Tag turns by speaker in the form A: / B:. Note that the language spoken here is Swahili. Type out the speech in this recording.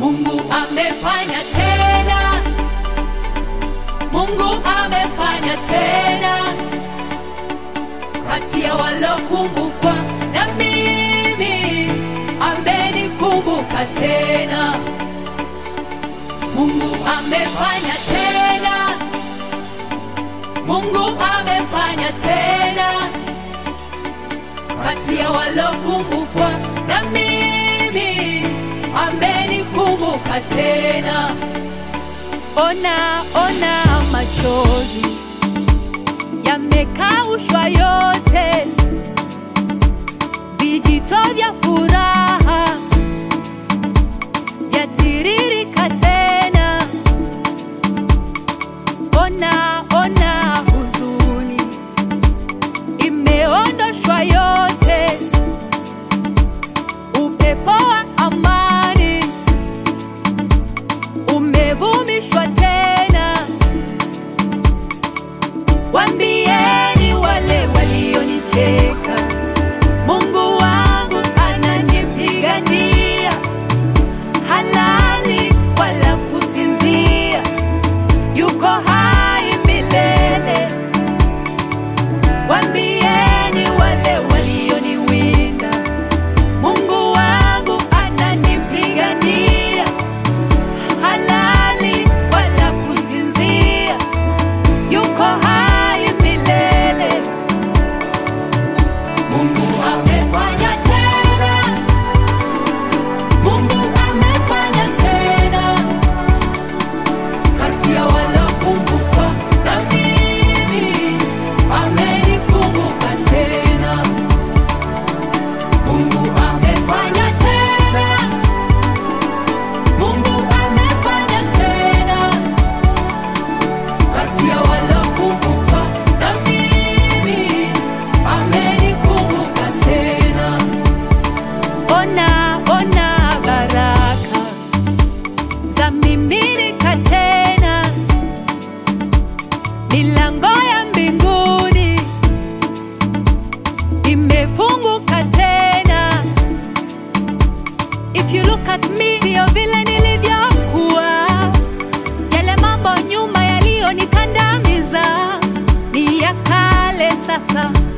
A: Mungu amefanya tena, Mungu amefanya tena, kati ya walokumbukwa na mimi amenikumbuka tena. Mungu amefanya tena, Mungu amefanya tena, kati ya walokumbukwa na mimi amenikumbuka tena. Ona, ona machozi yamekaushwa yote, vijito vya furaha vyatiririka tena. Ona, ona huzuni imeondoshwa yote, upepo wa amani umevumishwa tena. Wambieni wale walionicheka, Mungu wangu ananipigania, halali wala kusinzia, yuko hai milele. Wambieni wale walioniwinda, Mungu wangu ananipigania, halali wala kusinzia, yuko hai milele. Mungu amefanya tena, Mungu amefanya tena, kati ya walokumbukwa na mimi amenikumbuka tena. Mungu amefanya tena, Mungu amefanya tena, kati ya walokumbukwa na mimi amenikumbuka tena. Ona, ona baraka za miminika tena, milango ya mbinguni imefunguka tena. If you look at me, sio vile nilivyokuwa, yale mambo nyuma yaliyonikandamiza ni ya kale sasa